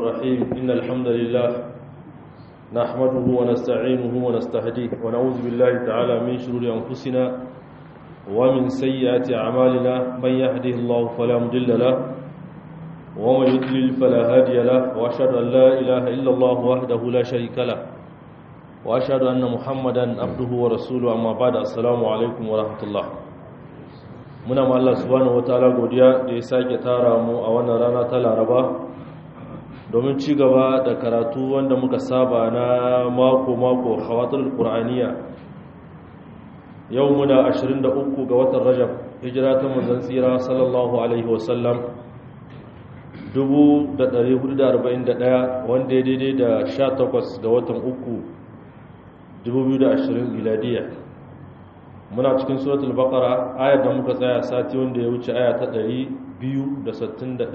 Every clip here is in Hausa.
الرحيم إن الحمد لله نحمده ونستعينه ونستهديه ونعوذ بالله تعالى من شرور أنفسنا ومن سيئات أعمالنا من يهده الله فلا مضل له ومن يضلل فلا هادي له وأشهد أن لا إله إلا الله وحده لا شريك له وأشهد أن محمدا عبده ورسوله أما بعد السلام عليكم ورحمة الله muna ma Allah subhanahu wataala godiya da ya sake tara mu a wannan rana ta Laraba domin ci gaba da karatu wanda muka saba na mako mako hawatul qur'aniya yau muna 23 ga watan Rajab hijira ta manzon tsira sallallahu alaihi wasallam 1441 wanda ya daidai da 18 ga watan uku 2020 miladiya muna cikin suratul baqara ayar da muka tsaya sati wanda ya wuce aya ta 261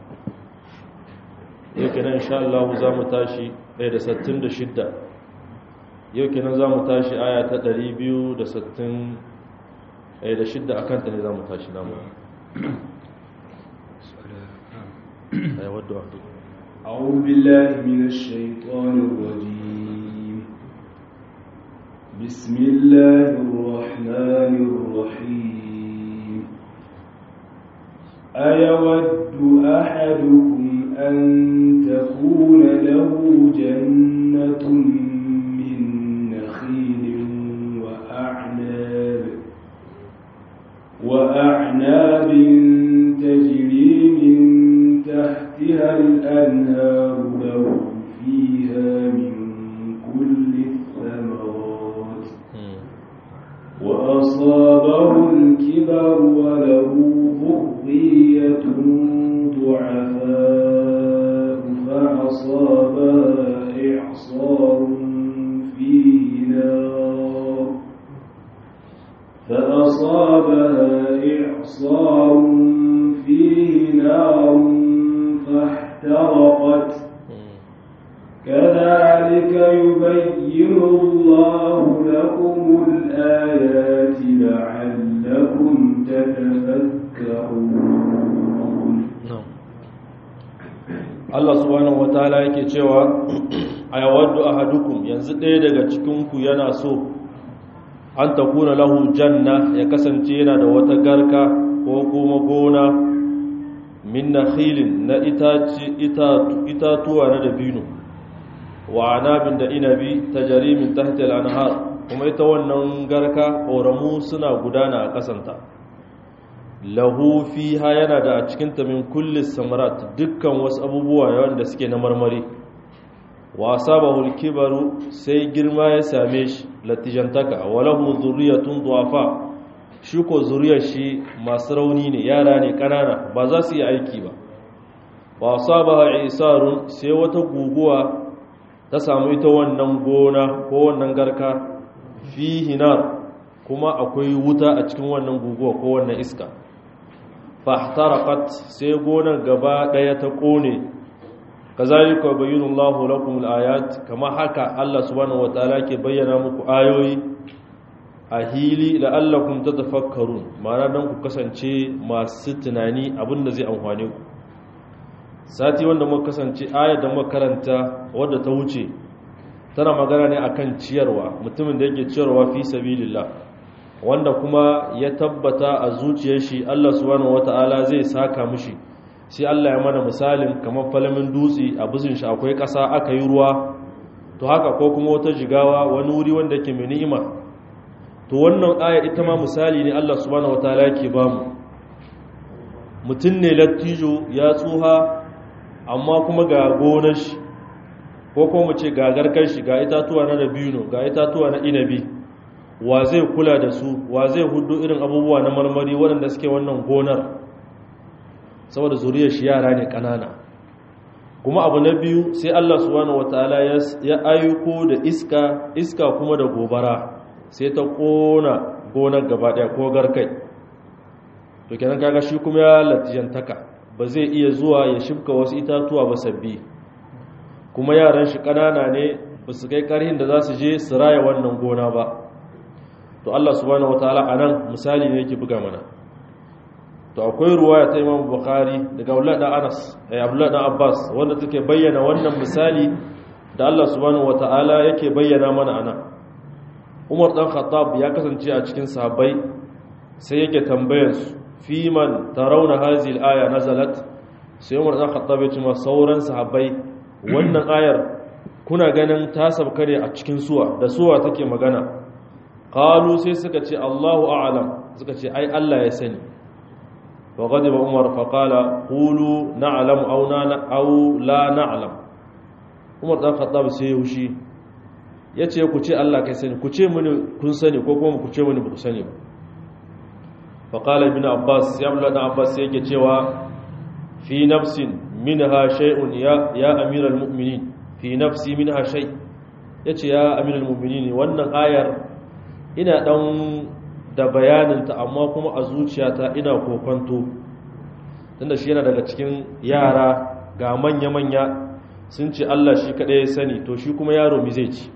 yau kenan insha Allah za mu tashi 166 yau kenan za mu tashi aya ta 260 da shidda akan ta ne za mu tashi namu أعوذ بالله من الشيطان الرجيم بسم الله الرحمن الرحيم أيود أحدكم أن تكون له جنة من نخيل وأعناب وأعناب تجري من تحتها الأنهار له فيها من كل الثمرات وأصابه الكبر وله ذرية ضعفاء فأصابها إعصار فيه نار فأصابها إعصار فيه نار فاحترقت كذلك يبين الله لكم الآيات لعلكم تتفكرون Allah subhanahu wataala yake cewa ayawaddu ahadukum yanzu ɗaya daga cikinku yana so an takuna lahu janna ya kasance yana da wata garka ko kuma gona min nakhilin na itatuwa na dabino wa anabin da inabi ta jarimin tahtil anhar kuma ita wannan garka ƙoramu suna gudana a ƙasanta lahu fiha yana da a cikinta min kulli samarat dukkan wasu abubuwa wanda suke na marmari wa asabahul kibaru sai girma ya same shi latijantaka wa lahu zurriyatun duwafa shi ko zuriyar shi masu rauni ne yara ne ƙanana ba za su yi aiki ba wa asabaha isarun sai wata guguwa ta samu ita wannan gona ko wannan garka fi hinar kuma akwai wuta a cikin wannan guguwa ko wannan iska fahtarakat sai gonar gaba daya ta kone kazalika bayyinullahu lakum alayat kama haka Allah subhanahu wataala ke bayyana muku ayoyi a hili la'allakum tatafakkarun ma'ana dan ku kasance masu tunani abinda zai amfane ku sati wanda muka kasance ayar da muka karanta wadda ta wuce tana magana ne akan ciyarwa mutumin da yake ciyarwa fi sabilillah wanda kuma ya tabbata a zuciyar shi Allah subhanahu wata'ala zai saka mishi sai Allah ya mana misalin kamar falamin dutse a bisin shi akwai ƙasa aka yi ruwa to haka ko kuma wata jigawa wani wuri wanda ke mai ni'ima to wannan aya ita ma misali ne Allah subhanahu wata'ala yake ba mu mutum ne lattijo ya tsuha amma kuma ga gonar shi ko kuma mu ce ga garkar shi ga itatuwa na dabino ga itatuwa na inabi wa zai kula da su wa zai hudu irin abubuwa na marmari waɗanda suke wannan gonar saboda zuriyar shi yara ne ƙanana kuma abu na biyu sai Allah subhanahu wataala ya ayyuko da iska iska kuma da gobara sai ta kona gonar gaba ɗaya ko garkai to kenan kaga shi kuma ya latijantaka ba zai iya zuwa ya shibka wasu itatuwa ba sabbi kuma yaran shi ƙanana ne ba su kai ƙarhin da za su je su raya wannan gona ba to Allah subhanahu wataala anan misali ne yake buga mana to akwai ruwaya ta Imam Bukhari daga Abdullah dan Anas eh Abdullah dan Abbas wanda take bayyana wannan misali da Allah subhanahu wataala yake bayyana mana ana Umar dan Khattab ya kasance a cikin sahabbai sai yake tambayar su fi man tarawna hadhihi al-aya nazalat sai Umar dan Khattab ya ce ma sauran sahabbai wannan ayar kuna ganin ta sabka ne a cikin suwa da suwa take magana qalu sai suka ce Allahu a'lam suka ce ai Allah ya sani wa ghadiba Umar fa qala qulu na'lam aw aw la na'lam Umar dan Khattab sai ya hushi yace ku ce Allah kai sani ku ce mini kun sani ko kuma ku ce mini ba ku sani ba fa qala ibn Abbas ya Abdullah dan Abbas yake cewa fi nafsin minha shay'un ya ya amiral mu'minin fi nafsi minha shay yace ya amiral mu'minin wannan ayar ina dan da bayaninta amma kuma a zuciyata ina kokonto tunda shi yana daga cikin yara ga manya-manya sun ce Allah shi kaɗai ya sani to shi kuma yaro mi zai ci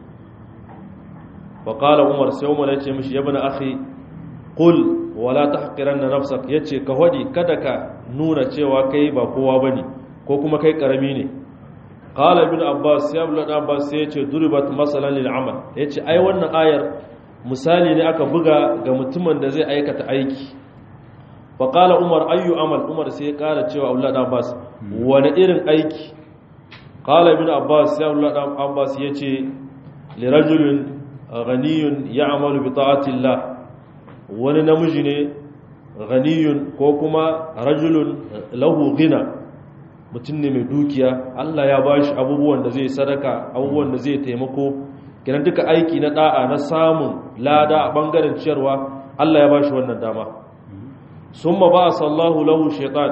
faƙala umar sai umar ya ce mishi ya bana akhi ƙul wala ta haƙiran na nafsak ya ce ka haɗi kada ka nuna cewa kai ba kowa ba ne ko kuma kai ƙarami ne ƙala bin abbas ya bula abbas sai ya ce duribat masalan lil amal ya ce ai wannan ayar misali ne aka buga ga mutumin da zai aikata aiki faƙala umar ayyu amal umar sai ya ƙara cewa aulad abbas wani irin aiki ƙala ibn abbas ya aulad abbas ya ce lirajulun ghaniyun ya amalu bi ta'atillah wani namiji ne ghaniyun ko kuma rajulun lahu gina mutum ne mai dukiya Allah ya bashi abubuwan da zai sadaka abubuwan da zai taimako kenan duka aiki na da'a na samun lada a bangaren ciyarwa Allah ya bashi wannan dama summa ba sallahu lahu shaitan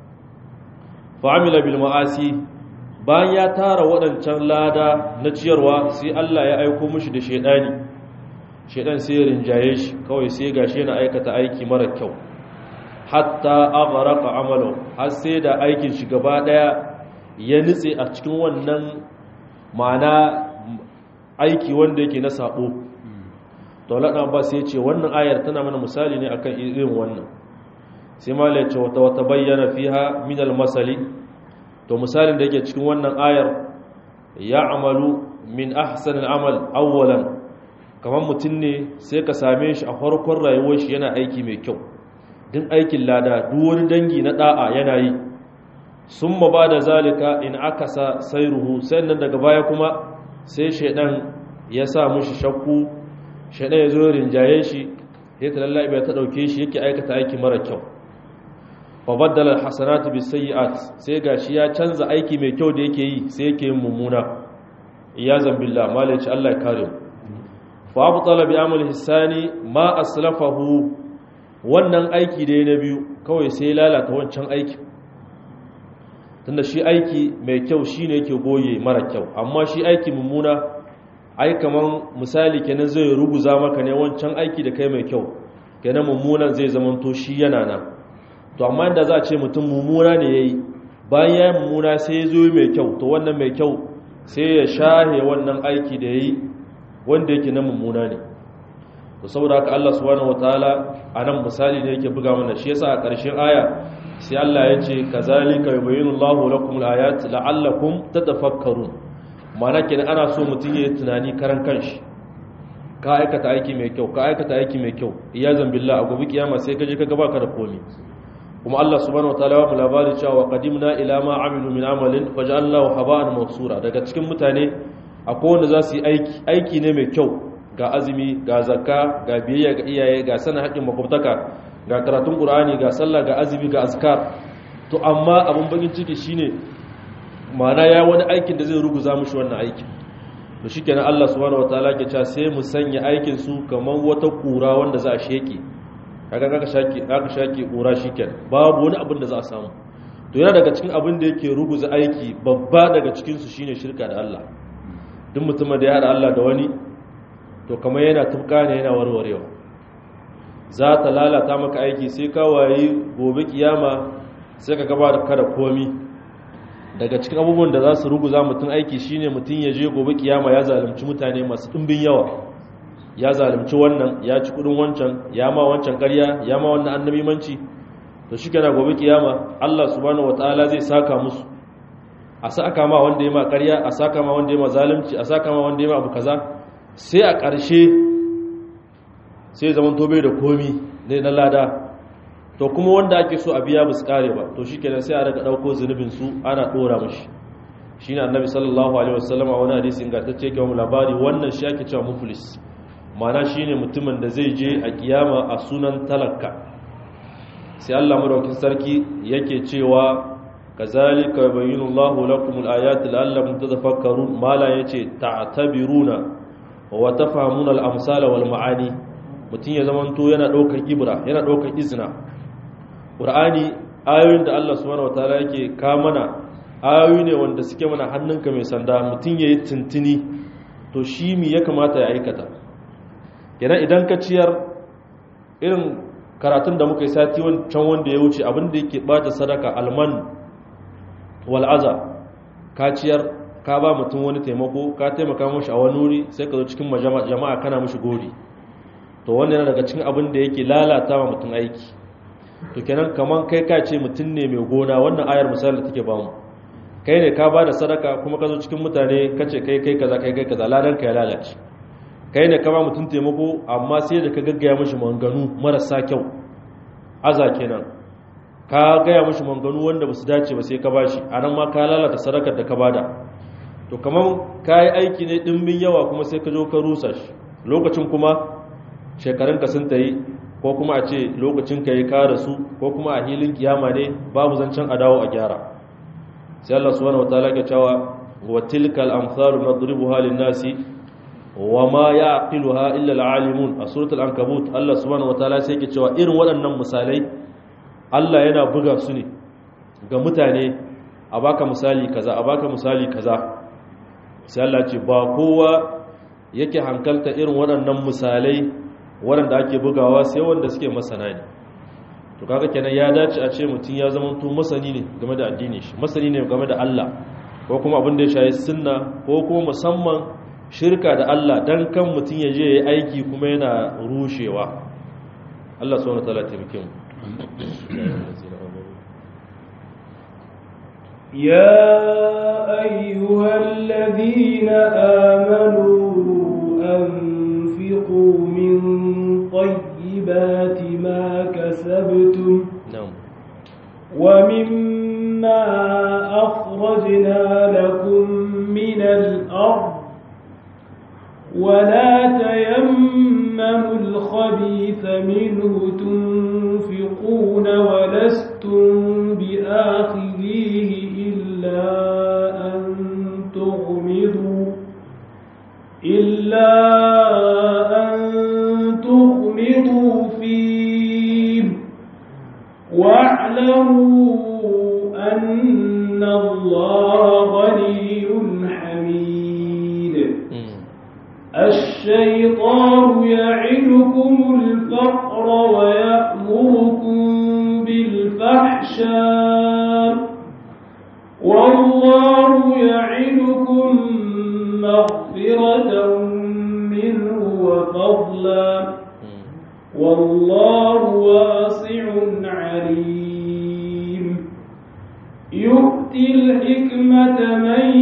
fa amila bil ma'asi bayan ya tara waɗancan lada na ciyarwa sai Allah ya aiko mishi da shaidani shaidan sai ya rinjaye shi kawai sai gashi yana aikata aiki mara kyau hatta aghraqa amalu har sai da aikin shi gaba daya ya nitse a cikin wannan ma'ana aiki wanda yake na sabo daulat abbas ya ce wannan ayar tana mana misali ne akan irin wannan sai ma ya ce wata wata bayyana fiha min masali to misalin da yake cikin wannan ayar ya amalu min ahsan amal awwalan kamar mutum ne sai ka same shi a farkon rayuwar shi yana aiki mai kyau din aikin lada duk wani dangi na da'a yana yi sun ba da zalika in aka sa sairuhu sannan daga baya kuma sai shaidan ya sa mushi shakku shaidan ya zo rinjaye shi sai ta lallabi bai ta dauke shi yake aikata aiki mara kyau fa baddala alhasanatu bisayyi'at sai gashi ya canza aiki mai kyau da yake yi sai yake yin mummuna iyazan billah malaci Allah ya kare mu fa abtala bi amali hisani ma aslafahu wannan aiki da na biyu kawai sai ya lalata wancan aiki tunda shi aiki mai kyau shine yake goye mara kyau amma shi aiki mummuna ai kaman misali kenan zai ruguza maka ne wancan aiki da kai mai kyau kenan mummunan zai zamanto shi yana nan to amma inda za a ce mutum mummuna ne yayi bayan ya yi mummuna sai ya zo mai kyau to wannan mai kyau sai ya shahe wannan aiki da yayi wanda yake na mummuna ne to saboda haka Allah subhanahu wataala anan misali ne yake buga mana shi yasa a ƙarshen aya sai Allah ya ce kazalika yubayyinu Allahu lakum al-ayat la'allakum tatafakkarun ma'ana kenan ana so mutum yayi tunani karan kanshi ka aikata aiki mai kyau ka aikata aiki mai kyau iyazan billah a gobe kiyama sai ka je ka gaba ka da komai kuma Allah subhanahu wataala ya mu labari cewa qadimna ila ma amilu min amalin faj'alnahu haba'an mansura daga cikin mutane akwai wanda za su yi aiki aiki ne mai kyau ga azumi ga zakka ga biyayya ga iyaye ga sanin haƙƙin makwabtaka ga karatun qur'ani ga sallah ga azumi ga azkar to amma abun bakin ciki shine ma'ana ya wani aikin da zai ruguza mushi wannan aikin to shikenan Allah subhanahu wataala ke cewa sai mu sanya aikin su kamar wata kura wanda za a sheke kaga kaga shaki kaga shaki kura shikenan babu wani abin da za a samu to yana daga cikin abin da yake ruguza aiki babba daga cikin su shine shirka da Allah duk mutumin da ya hada Allah da wani to kamar yana tufka ne yana warwarewa za ta lalata maka aiki sai ka wayi gobe kiyama sai ka gaba da kada komi daga cikin abubuwan da za su ruguza mutum aiki shine mutum ya je gobe kiyama ya zalunci mutane masu ɗimbin yawa ya zalunci wannan ya ci kudin wancan ya ma wancan ƙarya ya ma wannan annabimanci to shi kana gobe kiyama Allah subhanahu wataala zai saka musu a saka ma wanda ya ma ƙarya a saka ma wanda ya ma zalunci a saka ma wanda ya ma abu kaza sai a ƙarshe sai zaman tobe da komi ne na lada to kuma wanda ake so a biya ba su kare ba to shi kenan sai a daga ɗauko zunubin su ana ɗora mashi shi ne annabi sallallahu alaihi wasallam a wani hadisi ingantacce ke mu labari wannan shi ake cewa muflis ma'ana shi ne mutumin da zai je a kiyama a sunan talaka sai Allah madaukin sarki yake cewa kazalika yubayyinu Allahu lakum al-ayati la'allakum tadhakkarun mala yace ta'tabiruna wa tafhamuna al-amsala wal ma'ani mutum ya zamanto yana ɗaukar ibra yana ɗaukar izina ƙur'ani ayoyin da Allah subhanahu wataala yake ka mana ayoyi ne wanda suke mana hannunka mai sanda mutum ya yi tuntuni to shi mi ya kamata ya aikata kenan idan ka ciyar irin karatun da muka yi sati wancan wanda ya wuce abinda yake bata sadaka alman wal'aza ka ciyar ka ba mutum wani taimako ka taimaka mashi a wani wuri sai ka zo cikin jama'a kana mashi gori to wannan yana daga cikin abin da yake lalata wa mutum aiki to kenan kaman kai ka ce mutum ne mai gona wannan ayar misali da take bamu kai ne ka bada sadaka kuma ka zo cikin mutane ka ce kai kai kaza kai kai kaza ladan ka ya lalace kai ne ka ba mutum taimako amma sai da ka gaggaya mashi manganu marasa kyau aza kenan ka gaya mashi manganu wanda ba su dace ba sai ka bashi a nan ma ka lalata sadakar da ka bada to kaman ka yi aiki ne dimbin yawa kuma sai ka zo ka rusa shi lokacin kuma shekarunka sun ta yi ko kuma a ce lokacin ka yi kara su ko kuma a hilin kiyama ne babu zancen a dawo a gyara sai Allah subhanahu wataala ke cewa wa tilkal amsalu nadribuha lin nasi wa ma yaqiluha illa alalimun a suratul ankabut Allah subhanahu wataala sai ke cewa irin waɗannan misalai Allah yana buga su ne ga mutane a baka misali kaza a baka misali kaza sai Allah ce ba kowa yake hankalta irin waɗannan misalai waɗanda ake bugawa sai wanda suke masana ne to kaga kenan ya dace a ce mutum ya zama to masani ne game da addini shi masani ne game da Allah ko kuma abin da ya shayi sunna ko kuma musamman shirka da Allah dan kan mutum ya je yayi aiki kuma yana rushewa Allah subhanahu wataala taimake mu يا أيها الذين آمنوا أنفقوا من طيبات ما كسبتم na'am ومما أخرجنا لكم من الأرض ولا تيمموا الخبيث منه تنفقون ولستم بآخذيه إلا أن تغمضوا إلا أن تغمضوا فيه واعلموا أن الله غني حميد الشيطان يعدكم الفقر ويأمركم بالفحشاء والله يعدكم مغفرة منه وفضلا والله واسع عليم يؤتي الحكمة من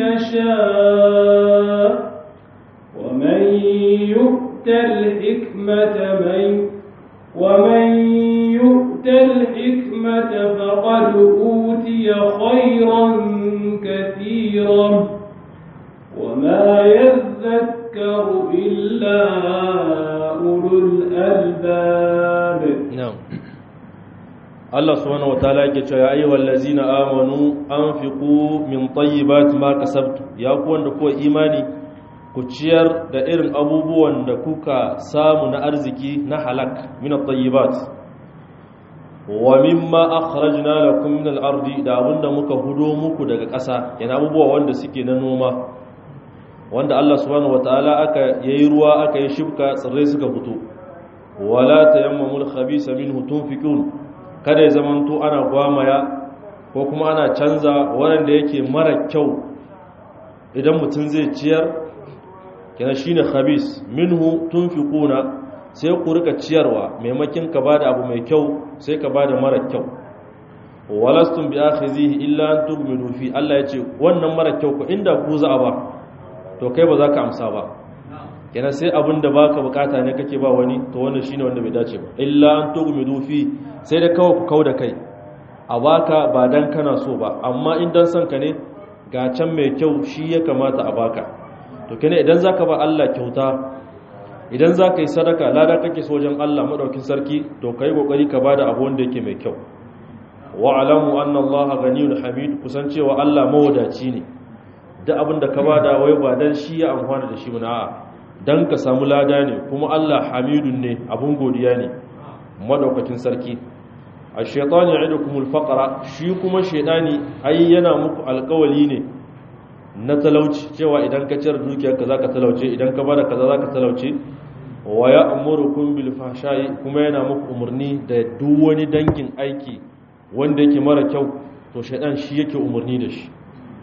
يشاء ومن يؤت الحكمة من ومن يؤت الحكمة فقد أوتي خيرا كثيرا وما يذكر إلا أولو الألباب na'am Allah subhanahu wataala yake cewa ya ayyuhal ladzina amanu anfiqu min tayyibati ma kasabtu ya ku wanda kuwa imani ku ciyar da irin abubuwan da kuka samu na arziki na halak min at-tayyibat wa mimma akhrajna lakum min al-ardi da abinda muka hudo muku daga ƙasa yana abubuwa wanda suke na noma wanda Allah subhanahu wataala aka yayi ruwa aka yi shibka tsirrai suka fito wala tayammamul khabisa minhu tunfiqun kada ya zamanto ana gwamaya ko kuma ana canza wanda yake mara kyau idan mutum zai ciyar kina shine khabis minhu tunfiquna sai ku rika ciyarwa maimakin ka bada abu mai kyau sai ka bada mara kyau walastum bi akhizihi illa an tughmidu fi Allah yace wannan mara kyau ko inda ku za a ba to kai ba za ka amsa ba kenan sai abin da baka bukata ne kake ba wani to wannan shine wanda bai dace ba illa an tughmidu fi sai da kawai ku kauda kai a baka ba dan kana so ba amma in dan son ka ne ga can mai kyau shi ya kamata a baka to kenan idan zaka ba Allah kyauta idan zaka yi sadaka lada kake so wajen Allah madaukin sarki to kai kokari ka bada abu wanda yake mai kyau wa alamu anna Allah ghaniyun hamid kusan cewa Allah mawadaci ne duk abin da ka bada wai ba dan shi ya amfana da shi ba a'a dan ka samu lada ne kuma Allah hamidun ne abun godiya ne madaukakin sarki ash-shaytanu ya'idukumul faqra shi kuma shaytani ai yana muku alƙawali ne na talauci cewa idan ka ciyar dukiyarka zaka talauce idan ka bada kaza zaka talauce wa ya'murukum bil fahsha'i kuma yana muku umurni da duk wani dangin aiki wanda yake mara kyau to shaytan shi yake umurni da shi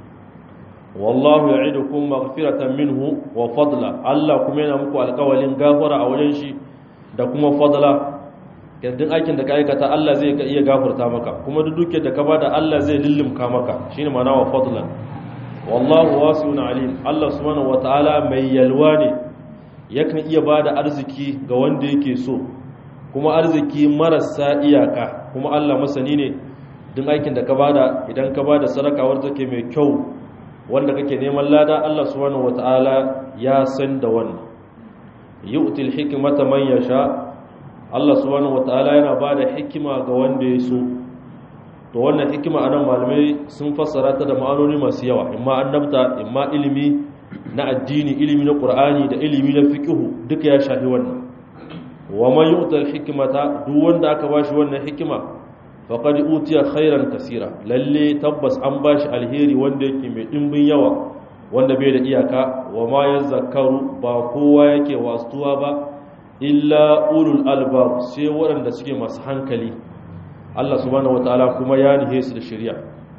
wallahu ya'idukum maghfiratan minhu wa fadla Allah kuma yana muku alƙawalin gafara a wajen shi da kuma fadla yadda aikin da ka aikata Allah zai iya gafarta maka kuma duk duke da ka bada Allah zai lillimka maka shine ma'ana wa fadlan wallahu wasi'un alim Allah subhanahu wataala mai yalwa ne yakan iya bada arziki ga wanda yake so kuma arziki marasa iyaka kuma Allah masani ne duk aikin da ka bada idan ka bada sadaka wadda take mai kyau wanda kake neman lada Allah subhanahu wataala ya san da wannan yu'til hikmata man yasha Allah subhanahu wataala yana bada hikima ga wanda ya so to wannan hikima anan malamai sun fassara ta da ma'anoni masu yawa imma annabta imma ilimi na addini ilimi na qur'ani da ilimi na fiqhu duka ya shafi wannan wa man yu'tal hikmata duk wanda aka bashi wannan hikima faqad utiya khairan kaseera lalle tabbas an bashi alheri wanda yake mai dimbin yawa wanda bai da iyaka wa ma yazakkaru ba kowa yake wastuwa ba illa ulul albab sai waɗanda suke masu hankali Allah subhanahu wataala kuma ya nihe su da shari'a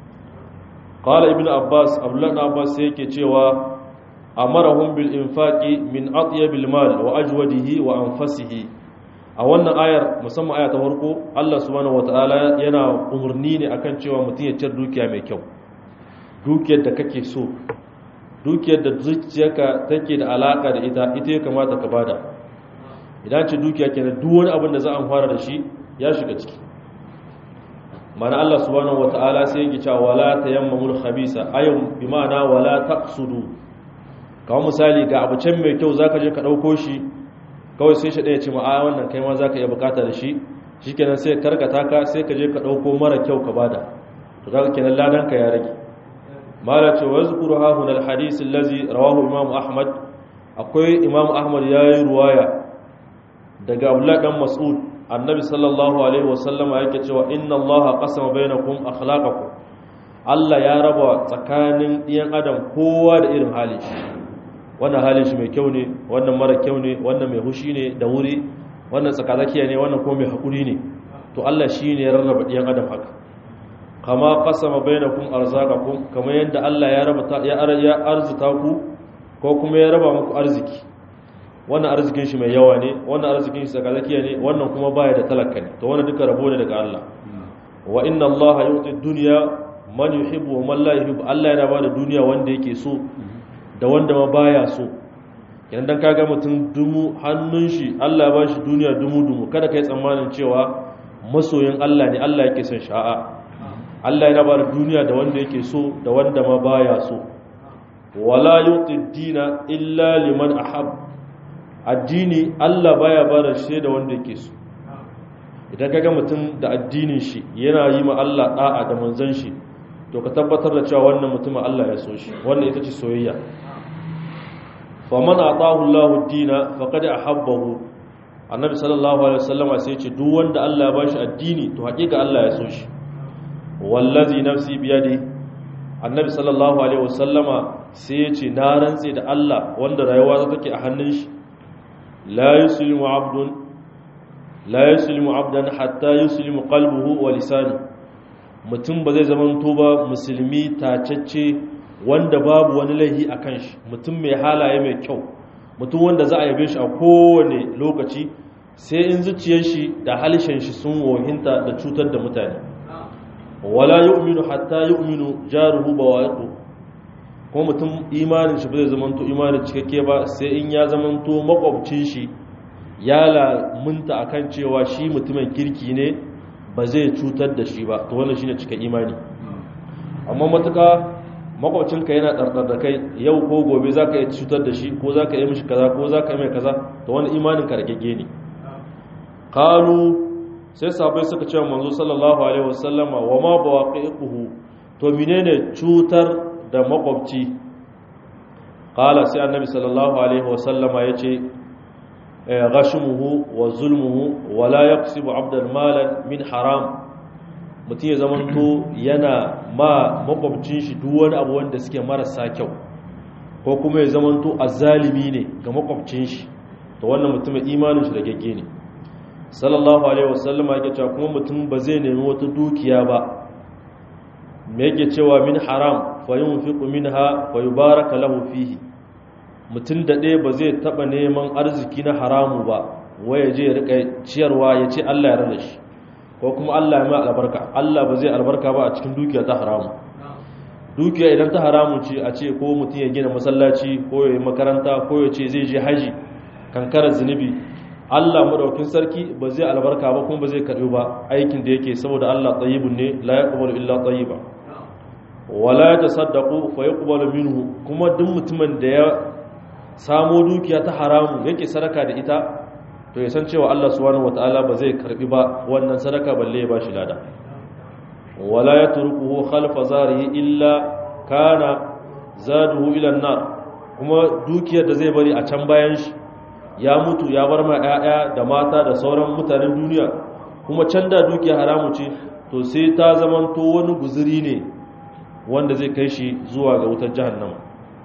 qala ibnu abbas abdullah ibn abbas sai yake cewa amarahum bil infaqi min atyabil mal wa ajwadihi wa anfasihi a wannan ayar musamman aya ta farko Allah subhanahu wataala yana umurni ne akan cewa mutum ya ciyar dukiya mai kyau dukiyar da kake so dukiyar da zuciyarka take da alaka da ita ita ya kamata ka bada idan ce dukiya kenan duk wani abin da za a fara da shi ya shiga ciki mana Allah subhanahu wataala sai yake cewa wala tayammamul khabisa ayum bi ma'ana wala taqsudu kawai misali ga abu can mai kyau zaka je ka dauko shi kawai sai shi ɗaya ce ma'a wannan kai ma za ka iya bukata da shi shi kenan sai karkata ka sai ka je ka ɗauko mara kyau ka bada to za ka kenan ladanka ya rage mala ce wa zukuru hahun alhadisin lazi rawahu imamu ahmad akwai imamu ahmad ya yi ruwaya daga abdullahi dan mas'ud annabi sallallahu alaihi wasallama yake cewa inna allaha qasama bainakum akhlaqakum Allah ya raba tsakanin ɗiyan adam kowa da irin halin shi wannan halin shi mai kyau ne wannan mara kyau ne wannan mai hushi ne da wuri wannan tsakatsakiya ne wannan kuma mai haƙuri ne to Allah shi ne ya rarraba ɗiyan adam haka kama qasama bainakum arzaqakum kamar yadda Allah ya raba ya arzuta ku ko kuma ya raba muku arziki wannan arzikin shi mai yawa ne wannan arzikin shi tsakatsakiya ne wannan kuma baya da talaka ne to wannan duka rabo ne daga Allah wa inna Allah yu'ti dunya man yuhibbu wa man la yuhibbu Allah yana ba da duniya wanda yake so da wanda ma baya so idan dan kaga mutum dumu hannun shi Allah ba shi duniya dumu dumu kada kai tsammanin cewa masoyin Allah ne Allah yake son sha'a Allah yana ba da duniya da wanda yake so da wanda ma baya so wala yuti dina illa liman ahab addini Allah baya ba da shi da wanda yake so idan kaga mutum da addinin shi yana yi ma Allah da'a da manzon shi to ka tabbatar da cewa wannan mutumin Allah ya so shi wannan ita ce soyayya faman atahu Allahu ad-dina faqad ahabbahu annabi sallallahu alaihi wasallam sai ya ce duk wanda Allah ya bashi addini to hakika Allah ya so shi wallazi nafsi biyadi annabi sallallahu alaihi wasallama sai ya ce na rantse da Allah wanda rayuwa ta take a hannun shi la yuslimu abdun la yuslimu abdan hatta yuslimu qalbuhu wa lisanu mutum ba zai zama ba musulmi tacacce wanda babu wani laihi a kan shi mutum mai halaye mai kyau mutum wanda za a yabe shi a kowane lokaci sai in zuciyar shi da halishin shi sun wohinta da cutar da mutane wala yu'minu hatta yu'minu jaruhu bawaqiu ko mutum imanin shi ba zai zamanto imanin cikakke ba sai in ya zamanto makwabcin shi ya lamunta akan cewa shi mutumin kirki ne ba zai cutar da shi ba to wannan shine cika imani amma matuka makwabcinka yana ɗarɗar da kai yau ko gobe za ka yi cutar da shi ko za ka yi mishi kaza ko za ka yi mai kaza to wani imanin ka ragegge ne kalu sai sabai suka ce manzo sallallahu alaihi wasallama wa ma bawaqiquhu to menene cutar da makwabci qala sai annabi sallallahu alaihi wasallama yace ghashmuhu wa zulmuhu wa la yaqsibu abdan malan min haram mutum ya zamanto yana ma makwabcin shi duk wani abu wanda suke marasa kyau ko kuma ya zamanto azzalimi ne ga makwabcin shi to wannan mutumin imanin shi da gagge ne sallallahu alaihi wasallama yake cewa kuma mutum ba zai nemi wata dukiya ba me yake cewa min haram fa yunfiqu minha fa yubaraka lahu fihi mutum da ɗaya ba zai taɓa neman arziki na haramu ba waya je ya rika ciyarwa ya ce Allah ya rana shi ko kuma Allah ya mai albarka Allah ba zai albarka ba a cikin dukiya ta haramu dukiya idan ta haramu ce a ce ko mutum ya gina masallaci ko ya yi makaranta ko ya ce zai je haji kankarar zunubi Allah madaukin sarki ba zai albarka ba kuma ba zai karbi ba aikin da yake saboda Allah tayyibun ne la yaqbalu illa tayyiba wala yatasaddaqu fa yuqbalu minhu kuma duk mutumin da ya samo dukiya ta haramu yake sadaka da ita to ya san cewa Allah subhanahu wataala ba zai karbi ba wannan sadaka balle ya bashi lada wala yatrukuhu khalfa zarihi illa kana zaduhu ila an-nar kuma dukiyar da zai bari a can bayan shi ya mutu ya bar ma 'ya'ya da mata da sauran mutanen duniya kuma can da dukiya haramu ce to sai ta zamanto wani guzuri ne wanda zai kai shi zuwa ga wutar jahannama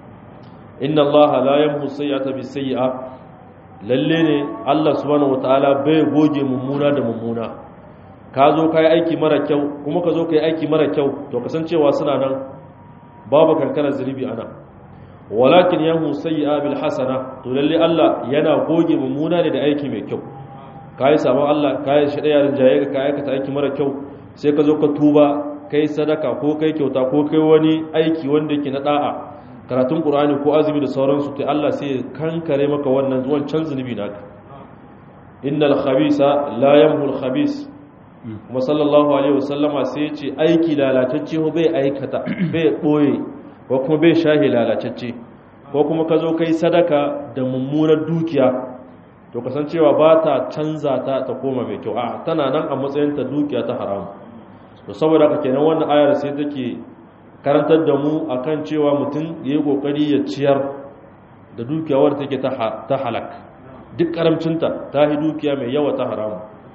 inna allaha la yamhu sayyi'ata bis sayyi'a lalle ne Allah subhanahu wataala bai goge mummuna da mummuna ka zo kai aiki mara kyau kuma ka zo kai aiki mara kyau to kasancewa suna nan babu kankanar zunubi ana walakin yahu sayyi'a bil hasana to lalle Allah yana goge mummuna ne da aiki mai kyau kai sabon Allah kai shi daya rinjaye ka kai aikata aiki mara kyau sai ka zo ka tuba kai sadaka ko kai kyauta ko kai wani aiki wanda yake na da'a karatun qur'ani ko azumi da sauransu to Allah sai kankare maka wannan zuwan can zunubi naka innal khabisa la yamhu al khabis kuma sallallahu alaihi wasallama sai ya ce aiki lalatacce bai aikata bai boye ko kuma bai shahi lalatacce ko kuma ka zo kai sadaka da mummunar dukiya to kasancewa ba ta canza ta ta koma mai kyau a tana nan a matsayin ta dukiya ta haramu to saboda haka kenan wannan ayar sai take karantar da mu akan cewa mutum ya yi kokari ya ciyar da dukiya wadda take ta halak duk karamcinta ta yi dukiya mai yawa ta haramu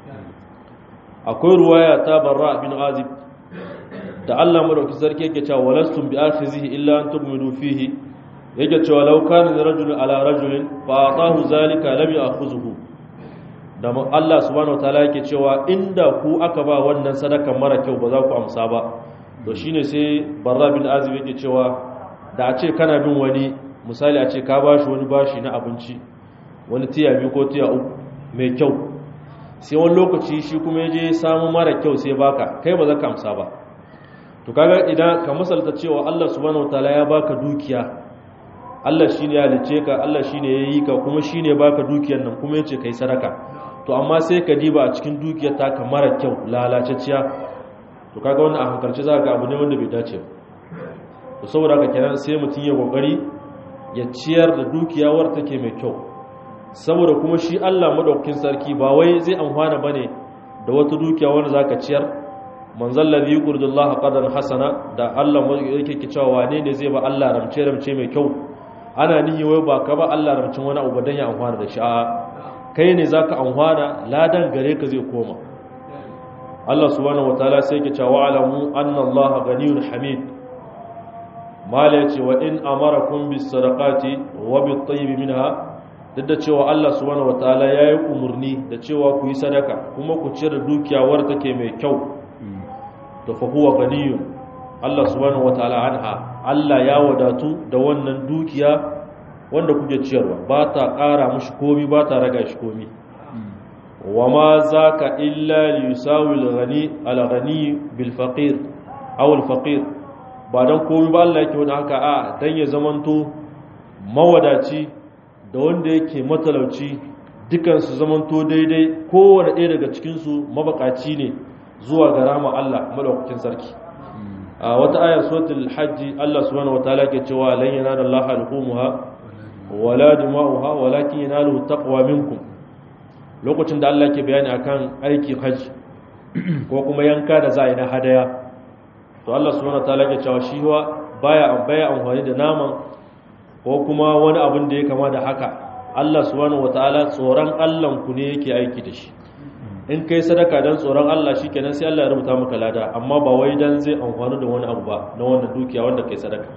akwai ruwaya ta barra bin azib da Allah madauki sarki yake cewa walastum bi akhizihi illa an tu'minu fihi yake cewa law kana rajulun ala rajulin fa atahu zalika lam ya'khuzuhu da Allah subhanahu wataala yake cewa inda ku aka ba wannan sadaka mara kyau ba za ku amsa ba to shine sai barra bin azib yake cewa da a ce kana bin wani misali a ce ka bashi wani bashi na abinci wani tiya biyu ko tiya uku mai kyau sai wani lokaci shi kuma ya je samu mara kyau sai baka kai ba za ka amsa ba to kaga idan ka misalta cewa Allah subhanahu wataala ya baka dukiya Allah shine ya halice ka Allah shine ya yi ka kuma shine baka dukiyar nan kuma yace kai sadaka to amma sai ka diba a cikin dukiyar ta ka mara kyau lalacecciya to kaga wannan a hankalci za ga abu ne wanda bai dace ba to saboda haka kenan sai mutum ya kokari ya ciyar da dukiya war take mai kyau saboda kuma shi Allah madaukakin sarki ba wai zai amfana bane da wata dukiya wanda zaka ciyar manzal ladhi yuqridullaha qadan hasana da Allah yake ki cewa wane ne zai ba Allah ramce ramce mai kyau ana nihi wai ba ka ba Allah ramcin wani abu dan ya amfana da shi a kai ne zaka amfana ladan gare ka zai koma Allah subhanahu wataala sai yake cewa alamu anna Allah ganiyun hamid mala yace wa in amarakum bis sadaqati wa bit tayyib minha duk da cewa Allah subhanahu wataala yayi umurni da cewa ku yi sadaka kuma ku cire dukiya war take mai kyau to fa huwa ganiyun Allah subhanahu wataala anha Allah ya wadatu da wannan dukiya wanda kuke ciyarwa ba ta ƙara mushi komi ba ta raga shi komi wa ma zaka illa li yusawi al-ghani al-ghani bil faqir aw al-faqir ba dan komai ba Allah yake wani haka a dan ya zamanto mawadaci da wanda yake matalauci dukan su zamanto daidai kowanne ɗaya daga cikin su mabakaci ne zuwa ga rama Allah madaukakin sarki a wata ayar suratul hajji Allah subhanahu wataala ke cewa lan yanala Allah al-humuha wala dima'uha walakin yanaluhu taqwa minkum lokacin da Allah ke bayani akan aikin hajji ko kuma yanka da za a yi na hadaya to Allah subhanahu wataala ke cewa shi wa baya baya amfani da naman ko kuma wani abin da ya kama da haka Allah subhanahu wataala tsoron Allah ku ne yake aiki da shi in kai sadaka dan tsoron Allah shikenan sai Allah ya rubuta maka lada amma ba wai dan zai amfani da wani abu ba na wannan dukiya wanda kai sadaka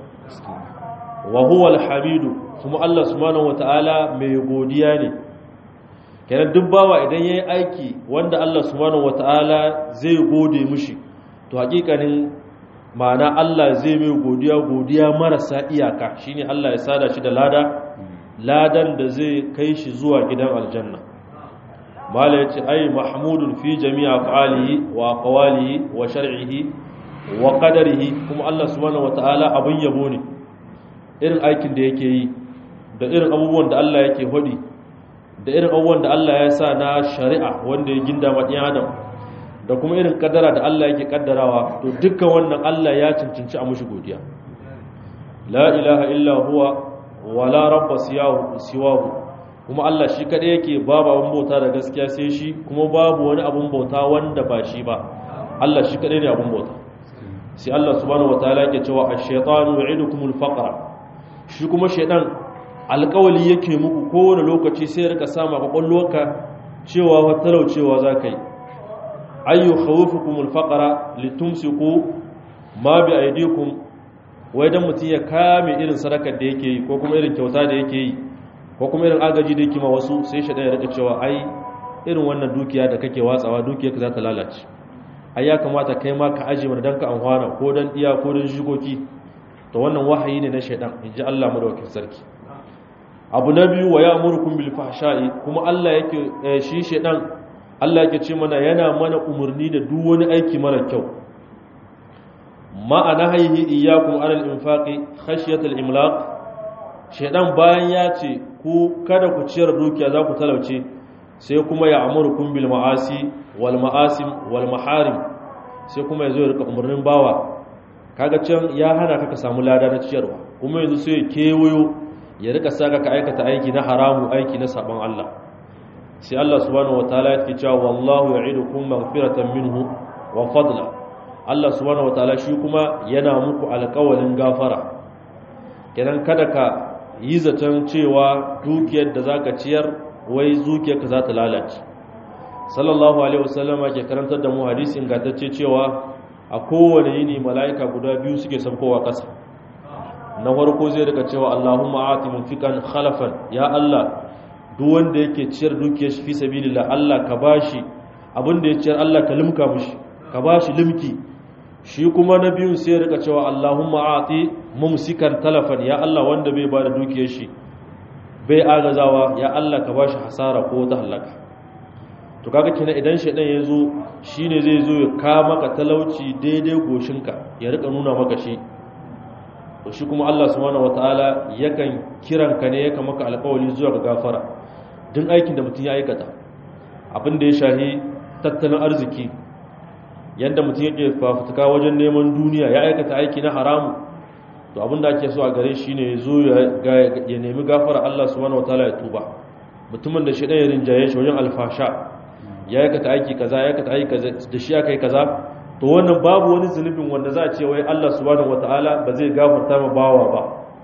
wa huwa al-hamidu kuma Allah subhanahu wataala mai godiya ne kenan duk bawa idan yayi aiki wanda Allah subhanahu wataala zai gode mishi to hakikanin ma'ana Allah zai mai godiya godiya marasa iyaka shine Allah ya sada shi da lada ladan da zai kai shi zuwa gidan aljanna mala yace ai mahmudun fi jami'a fa'alihi wa aqwalihi wa shar'ihi wa qadarihi kuma Allah subhanahu wataala abun yabo ne irin aikin da yake yi da irin abubuwan da Allah yake hodi da irin abubuwan da Allah ya sa na shari'a wanda ya ginda ma ɗan adam da kuma irin kaddara da Allah yake kaddarawa to dukkan wannan Allah ya cancanci a mushi godiya la ilaha illa huwa wala rabba siwahu kuma Allah shi kadai yake babu abun bauta da gaskiya sai shi kuma babu wani abun bauta wanda ba shi ba Allah shi kadai ne abun bauta sai Allah subhanahu wataala yake cewa ash-shaytanu ya'idukumul faqra shi kuma shaydan alƙawali yake muku kowane lokaci sai ya rika sama kwakwalwarka cewa wa talaucewa zakai ayyu khawfukumul faqra litumsiku ma bi aydikum wai dan mutun ya kame irin sadakar da yake yi ko kuma irin kyauta da yake yi ko kuma irin agaji da yake ma wasu sai shaydan ya rika cewa ai irin wannan dukiya da kake watsawa dukiyarka za ta lalace ai ya kamata kai ma ka aje mana dan ka amfana ko dan iya ko dan shigoki to wannan wahayi ne na shaidan inji Allah madaukakin sarki abu na biyu wa ya'murukum bil fahsha'i kuma Allah yake shi shaidan Allah yake ce mana yana mana umurni da duk wani aiki mara kyau ma anahihi iyyakum anil infaqi khashyat al imlaq shaidan bayan ya ce ku kada ku ciyar dukiya za ku talauce sai kuma ya amurukum bil ma'asi wal ma'asim wal maharim sai kuma yazo ya rika umurnin bawa kaga can ya hana ka ka samu lada na ciyarwa kuma yanzu sai ya kewayo ya rika saka ka aikata aiki na haramu aiki na saban Allah sai Allah subhanahu wataala yake cewa wallahu ya'idukum maghfiratan minhu wa fadla Allah subhanahu wataala shi kuma yana muku alƙawalin gafara kenan kada ka yi zaton cewa dukiyar da zaka ciyar wai zuciyarka za ta lalace sallallahu alaihi wasallama ke karantar da mu hadisi ingantacce cewa a kowane yini mala'ika guda biyu suke saukowa ƙasa na farko zai rika cewa Allahumma ati munfiqan khalafan ya Allah duk wanda yake ciyar dukiyar shi fi sabilillah Allah ka bashi abin da ya ciyar Allah ka limka mishi ka bashi limki shi kuma na biyun sai rika cewa Allahumma ati mumsikan talafan ya Allah wanda bai bada dukiyar shi bai agazawa ya Allah ka bashi hasara ko ta halaka to kaga kina idan shedan ya zo shine zai zo ya ka maka talauci daidai goshinka ya rika nuna maka shi to shi kuma Allah subhanahu wataala yakan kiran ka ne yakan maka alƙawari zuwa ga gafara duk aikin da mutum ya aikata abin da ya shahi tattalin arziki yadda mutum yake fafutuka wajen neman duniya ya aikata aiki na haramu to abin da ake so a gare shi ne ya zo ya nemi gafara Allah subhanahu wataala ya tuba mutumin da shedan ya rinjaye shi wajen alfasha ya aikata aiki kaza ya aikata aiki kaza da shi aka yi kaza to wannan babu wani zunubin wanda za a ce wai Allah subhanahu wataala ba zai gafarta ma bawa ba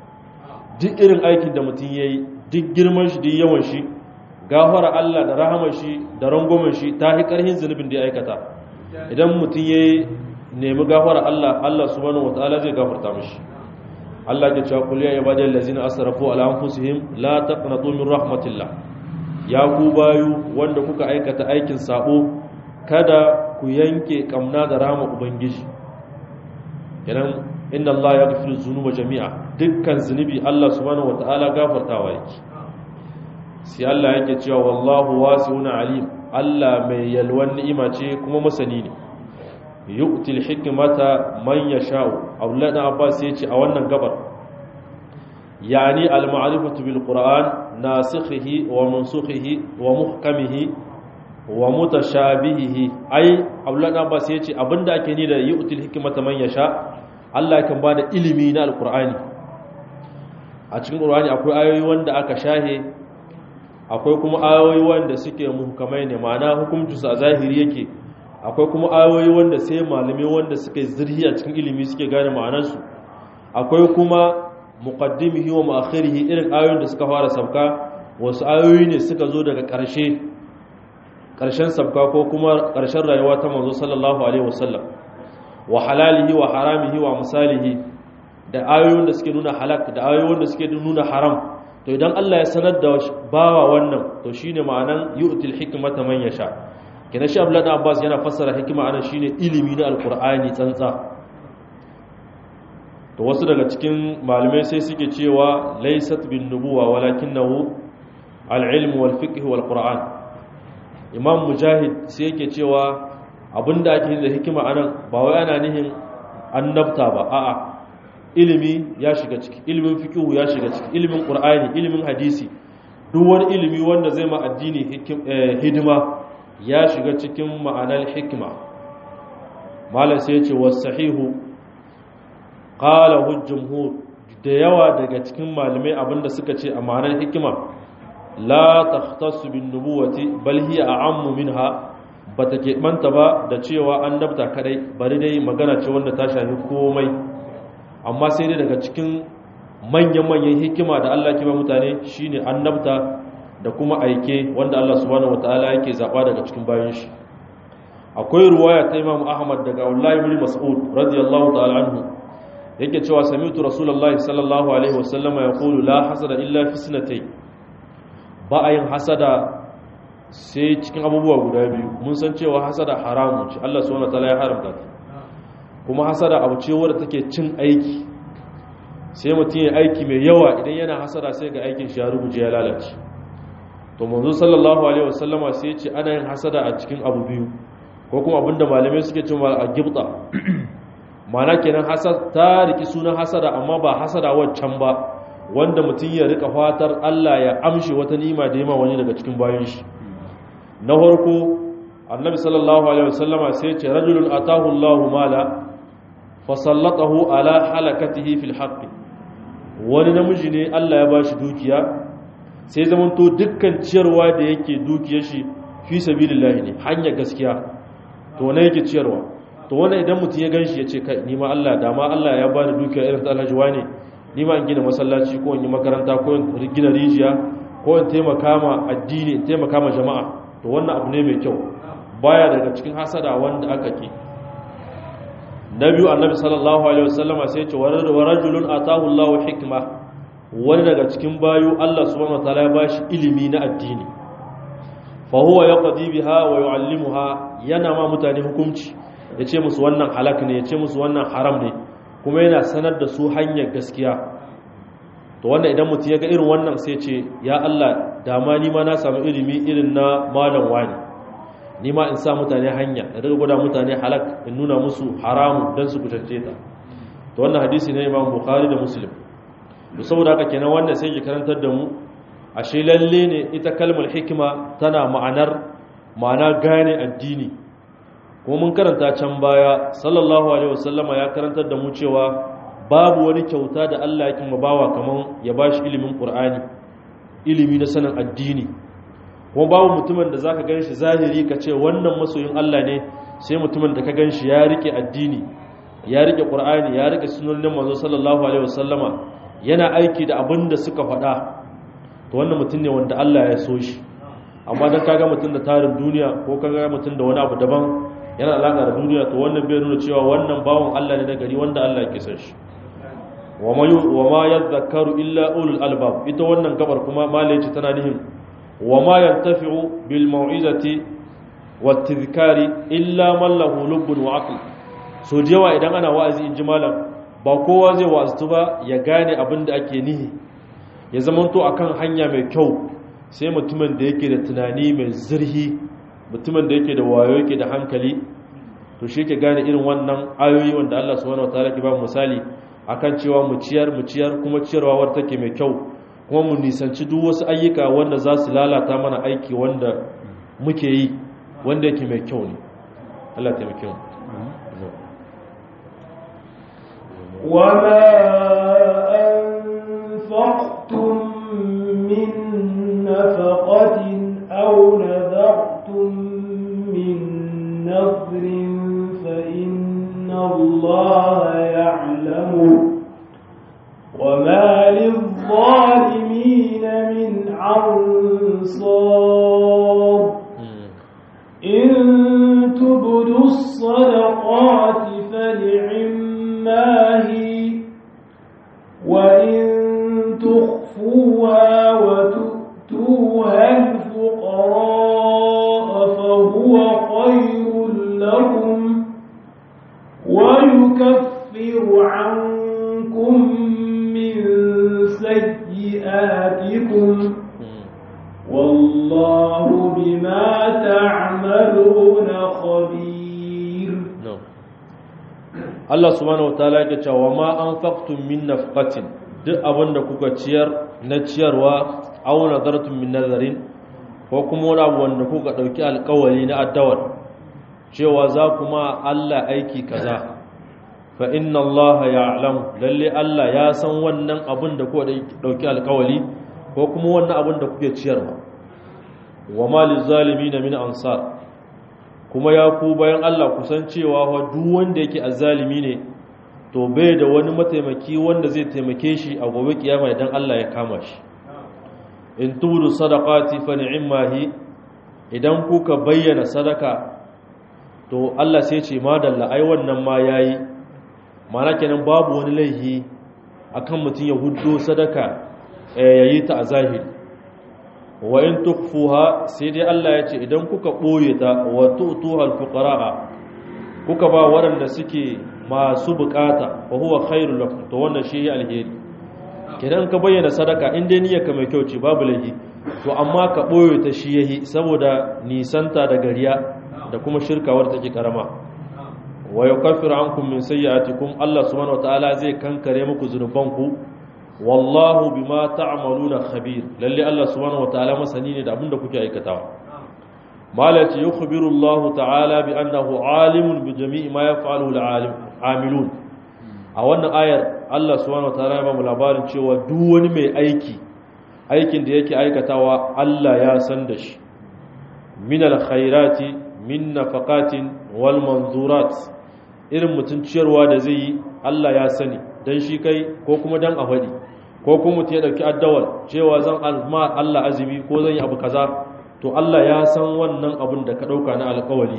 duk irin aikin da mutum yayi duk girman shi duk yawan shi gafara Allah da rahamar shi da rangwamen shi ta hi karhin zunubin da ya aikata idan mutum yayi nemi gafara Allah Allah subhanahu wataala zai gafarta mishi Allah ya ce kul ya ibadal ladzina asrafu ala anfusihim la taqnatu min rahmatillah ya ku bayu wanda kuka aikata aikin sabo kada ku yanke kamna da rama ubangiji idan inna Allah ya gafiru zunuba jami'a dukkan zunubi Allah subhanahu wataala gafartawa yake sai Allah yake cewa wallahu wasi'un alim Allah mai yalwan ni'ima ce kuma masani ne yu'til hikmata man yasha'u Abdullah ibn Abbas yace a wannan gabar yani al-ma'rifatu bil Qur'an nasikhihi wa mansukhihi wa muhkamihi wa mutashabihihi ai Abdullah ibn Abbas yace abinda ake ni da yu'til hikmata man yasha Allah kan bada ilimi na al-Qur'ani a cikin Qur'ani akwai ayoyi wanda aka shahe akwai kuma ayoyi wanda suke muhkamai ne ma'ana hukuncinsu a zahiri yake akwai kuma ayoyi wanda sai malamai wanda suke zirhi a cikin ilimi suke gane ma'anarsu akwai kuma muqaddimihi wa mu'akhirihi irin ayoyin da suka fara sabka wasu ayoyi ne suka zo daga ƙarshe ƙarshen sabka ko kuma ƙarshen rayuwa ta manzo sallallahu alaihi wasallam wa halalihi wa haramihi wa misalihi da ayoyin da suke nuna halak da ayoyin da suke nuna haram to idan Allah ya sanar da bawa wannan to shine ma'anan yu'til hikmata man yasha kina shi Abdullah Abbas yana fassara hikima anan shine ilimi na alqur'ani tsantsa to wasu daga cikin malamai sai suke cewa laysat bin nubuwa walakinahu al-ilm wal fiqh wal qur'an imam mujahid sai yake cewa abinda ake da hikima anan ba wai ana nihin annabta ba a'a ilimi ya shiga ciki ilimin fiqhu ya shiga ciki ilimin qur'ani ilimin hadisi duk wani ilimi wanda zai ma addini hidima ya shiga cikin ma'anar hikima malam sai ya ce wasahihu qala jumhur da yawa daga cikin malamai abinda suka ce a ma'anar hikima la takhtassu bin nubuwati bal hiya a'ammu minha bata ke manta ba da cewa annabta kadai bari dai magana ce wanda ta shafi komai amma sai dai daga cikin manyan-manyan hikima da Allah ke ba mutane shine annabta da kuma aike wanda Allah subhanahu wataala yake zaba daga cikin bayan shi akwai ruwaya ta Imam Ahmad daga Abdullah ibn Mas'ud radiyallahu ta'ala anhu yake cewa sami'tu Rasulullahi sallallahu alaihi wasallama yaqulu la hasada illa fi sinatay ba ayin hasada sai cikin abubuwa guda biyu mun san cewa hasada haramun ce Allah subhanahu wataala ya haramta ta kuma hasada abu ce wadda take cin aiki sai mutum ya aiki mai yawa idan yana hasada sai ga aikin shi ya rubuce ya lalace to manzo sallallahu alaihi wasallama sai ya ce ana yin hasada a cikin abu biyu ko kuma abinda malamai suke cewa a gibta mana kenan hasad ta riki sunan hasada amma ba hasada waccan ba wanda mutum ya rika fatar Allah ya amshe wata nima da yima wani daga cikin bayan shi na farko annabi sallallahu alaihi wasallama sai ya ce rajulun atahu Allahu mala fasallatahu ala halakatihi fil haqqi wani namiji ne Allah ya bashi dukiya sai zaman to dukkan ciyarwa da yake dukiyar shi fi sabilillah ne hanya gaskiya to ne yake ciyarwa to wannan idan mutum ya ganshi ya ce kai ni ma Allah da ma Allah ya bani dukiya irin ta Alhaji wane ni ma in gina masallaci ko in yi makaranta ko in gina rijiya ko in taimaka ma addini in taimaka ma jama'a to wannan abu ne mai kyau baya daga cikin hasada wanda aka ki na biyu annabi sallallahu alaihi wasallama sai ya ce wa rajulun atahu Allahu hikma wani daga cikin bayu Allah subhanahu wataala ya bashi ilimi na addini fa huwa yaqdi biha wa yuallimuha yana ma mutane hukunci yace musu wannan halak ne yace musu wannan haram ne kuma yana sanar da su hanyar gaskiya to wannan idan mutum ya ga irin wannan sai ce ya Allah dama ni ma na samu ilimi irin na malam wani ni ma in sa mutane hanya da daga gwada mutane halak in nuna musu haramu don su kusance ta to wannan hadisi ne imam bukhari da muslim to saboda haka kenan wannan sai ki karantar da mu ashe lalle ne ita kalmar hikima tana ma'anar ma'ana gane addini kuma mun karanta can baya sallallahu alaihi wasallama ya karantar da mu cewa babu wani kyauta da Allah yake mabawa kaman ya bashi ilimin qur'ani ilimi na sanin addini kuma babu mutumin da zaka ganshi zahiri ka ce wannan masoyin Allah ne sai mutumin da ka ganshi ya rike addini ya rike qur'ani ya rike sunnonin manzo sallallahu alaihi wasallama yana aiki da abin da suka faɗa to wannan mutum ne wanda Allah ya so shi amma dan kaga mutum da tarin duniya ko kaga mutum da wani abu daban yana alaka da duniya to wannan bai nuna cewa wannan bawon Allah ne na gari wanda Allah ya kisa shi wa ma yadhakkaru illa ulul albab ita wannan gabar kuma malai ce tana nihin wa ma yantafi'u bil mau'izati wat tadhkari illa man lahu lubbun wa aql so jewa idan ana wa'azi in ji malam ba kowa zai wa'aztu ba ya gane abin da ake nihi ya zamanto akan hanya mai kyau sai mutumin da yake da tunani mai zurhi mutumin da yake da wayo yake da hankali to shi ke gane irin wannan ayoyi wanda Allah subhanahu wataala ke ba misali akan cewa mu ciyar mu ciyar kuma ciyarwa wadda take mai kyau kuma mu nisanci duk wasu ayyuka wanda za su lalata mana aiki wanda muke yi wanda yake mai kyau ne Allah ya taimake mu وما أنفقتم من نفقة أو نذرتم من نذر فإن الله يعلمه وما للظالمين من أنصار إن تبدوا الصدقات فنعما هي وإن تخفوها وتؤتوها الفقراء فهو خير لكم ويكفر عنكم من سيئاتكم والله بما تعملون خبير Allah subhanahu wataala yake cewa ma anfaqtum min nafqatin duk abinda kuka ciyar na ciyarwa aw nadartum min nazarin ko kuma wani abu wanda kuka dauki alƙawari na addawar cewa za kuma Allah aiki kaza fa inna Allah ya'lam lalle Allah ya san wannan abin da kuka dauki alƙawari ko kuma wannan abin da kuke ciyarwa wa ma lizalimin min ansar kuma ya ku bayan Allah kusan cewa wa duk wanda yake azzalimi ne to bai da wani mataimaki wanda zai taimake shi a gobe kiyama idan Allah ya kama shi in tudu sadaqati fa ni'mahi idan kuka bayyana sadaka to Allah sai ce madalla ai wannan ma yayi mana kenan babu wani laihi akan mutum ya huddo sadaka yayi ta a zahiri wa in tukfuha sai dai Allah ya ce idan kuka boye ta wa tu'tuhal fuqaraa kuka ba waɗanda suke masu bukata fa huwa khairul lakum to wannan shi alheri kidan ka bayyana sadaka in dai niyyarka mai kyau ce babu lahi to amma ka boye ta shi yahi saboda nisanta da gariya da kuma shirka wadda take karama wa yukaffiru ankum min sayyi'atikum Allah subhanahu wataala zai kankare muku zunubanku wallahu bima ta'maluna khabir lalle Allah subhanahu wataala masani ne da abinda kuke aikatawa malati yukhbiru Allah ta'ala bi annahu alimun bi jami'i ma yaf'aluhu al-alim amilun a wannan ayar Allah subhanahu wataala ya ba mu labarin cewa duk wani mai aiki aikin da yake aikatawa Allah ya san da shi min al-khairati min nafaqatin wal manzurat irin mutun ciyarwa da zai yi Allah ya sani dan shi kai ko kuma dan a faɗi ko kuma mutum ya ɗauki addawal cewa zan alma Allah azumi ko zan yi abu kaza to Allah ya san wannan abun da ka ɗauka na alƙawali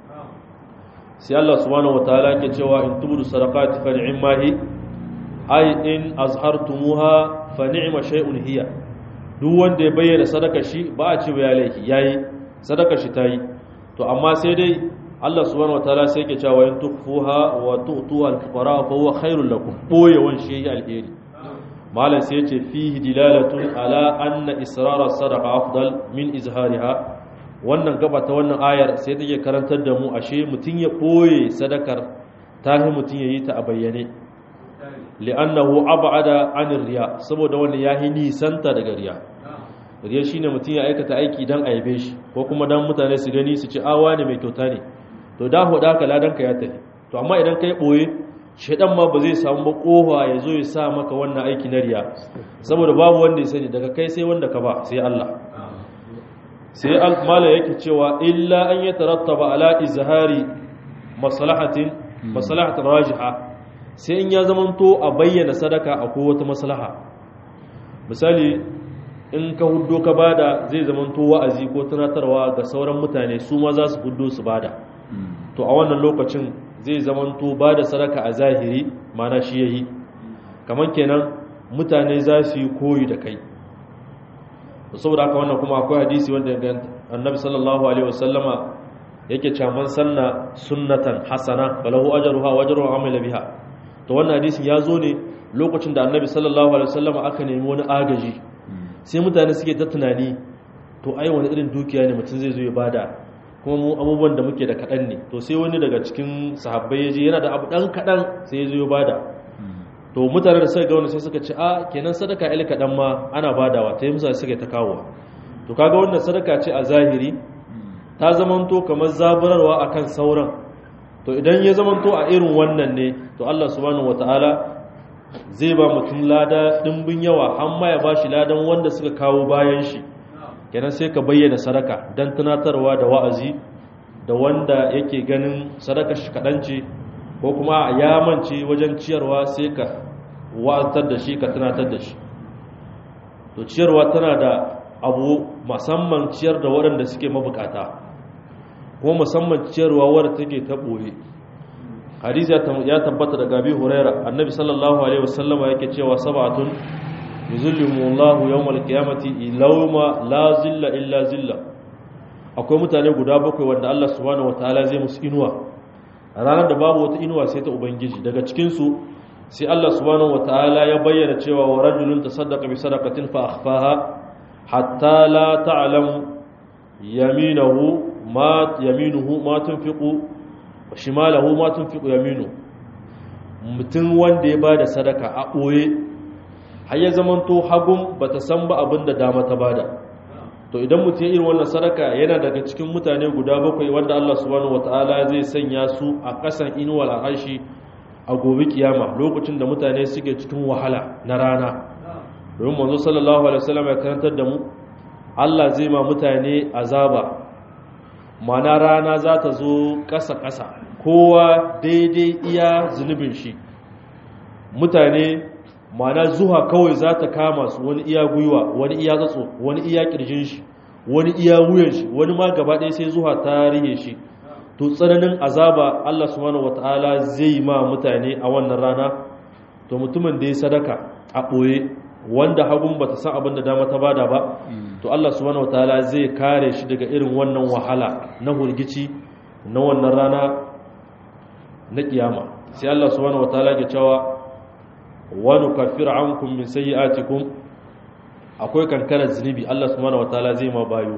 sai Allah subhanahu wataala ke cewa in tubudu sadaqati fa ni'ma hi ay in azhartumuha fa ni'ma shay'un hiya duk wanda ya bayyana sadaka shi ba a ce ya laifi yayi sadaka shi tayi to amma sai dai Allah subhanahu wataala sai yake cewa in tukfuha wa tu'tuha al-fuqara fa huwa khairul lakum boyewan shi alheri malam sai yace fihi dilalatun ala anna israr as-sadaqa afdal min izhariha wannan gaba ta wannan ayar sai take karantar da mu ashe mutun ya boye sadakar tahi mutun yayi ta a bayyane li'annahu ab'ada 'anir riya saboda wannan yahi nisanta daga riya riya shine mutun ya aikata aiki dan aibe shi ko kuma dan mutane su gani su ci awa ne mai kyauta ne to da hoda ka ladanka ya tafi to amma idan kai boye shedan ma ba zai samu ba kofa ya zo ya sa maka wannan aiki na riya saboda babu wanda ya sani daga kai sai wanda ka ba sai Allah sai al-mala yake cewa illa an yatarattaba ala izhari maslahatin maslahatin rajiha sai in ya zamanto a bayyana sadaka akwai wata maslaha misali in ka huddo ka bada zai zamanto wa'azi ko tunatarwa ga sauran mutane su ma za su huddo su bada to a wannan lokacin zai zamanto ba da sadaka a zahiri mana shi yayi kamar kenan mutane za su yi koyi da kai saboda haka wannan kuma akwai hadisi wanda annabi sallallahu alaihi wasallama yake caman sanna sunnatan hasana balahu ajruha wa ajru amila biha to wannan hadisin ya zo ne lokacin da annabi sallallahu alaihi wasallama aka nemi wani agaji sai mutane suke ta tunani to ai wani irin dukiya ne mutum zai zo ya bada kuma mu abubuwan da muke da kaɗan ne to sai wani daga cikin sahabbai ya je yana da abu ɗan kaɗan sai ya zo ya bada to mutane da suka ga wani sai suka ce a kenan sadaka il kaɗan ma ana badawa ta yi musa suka ta kawowa to kaga wannan sadaka ce a zahiri ta zamanto kamar zaburarwa akan sauran to idan ya zamanto a irin wannan ne to Allah subhanahu wataala zai ba mutum lada dimbin yawa har ma ya bashi ladan wanda suka kawo bayan shi kenan sai ka bayyana sadaka dan tunatarwa da wa'azi da wanda yake ganin sadaka shi kadan ce ko kuma ya mance wajen ciyarwa sai ka wa'azar da shi ka tunatar da shi to ciyarwa tana da abu musamman ciyar da waɗanda suke mabukata kuma musamman ciyarwa wadda take ta ɓoye hadisi ya tabbata daga abi huraira annabi sallallahu alaihi wasallama yake cewa sab'atun yuzilluhumullahu yawmal qiyamati ilawma la zilla illa zilla akwai mutane guda bakwai wanda Allah subhanahu wataala zai musu inuwa a ranar da babu wata inuwa sai ta ubangiji daga cikin su sai Allah subhanahu wataala ya bayyana cewa wa rajulun tasaddaqa bi sadaqatin fa akhfaha hatta la ta'lamu yaminahu ma yaminuhu ma tunfiqu wa shimalahu ma tunfiqu yaminu mutum wanda ya bada sadaka a boye har ya zamanto hagun bata san ba abinda dama ta bada to idan mutum irin wannan sadaka yana daga cikin mutane guda bakwai wanda Allah subhanahu wataala zai sanya su a kasan inuwal arshi a gobe kiyama lokacin da mutane suke cikin wahala na rana domin manzo sallallahu alaihi wasallam ya karantar da mu Allah zai ma mutane azaba mana rana za ta zo ƙasa-ƙasa kowa daidai iya zunubin shi mutane mana zuwa kawai za ta kama su wani iya gwiwa wani iya zatso wani iya ƙirjin shi wani iya wuyan shi wani ma gaba ɗaya sai zuwa ta rihe shi to tsananin azaba Allah subhanahu wataala zai ma mutane a wannan rana to mutumin da ya sadaka a ɓoye wanda hagun bata san abin da dama ta bada ba to Allah subhanahu wataala zai kare shi daga irin wannan wahala na hurgici na wannan rana na kiyama sai Allah subhanahu wataala ya cewa wa nukaffir ankum min sayyi'atikum akwai kankarar zunubi Allah subhanahu wataala zai ma bayo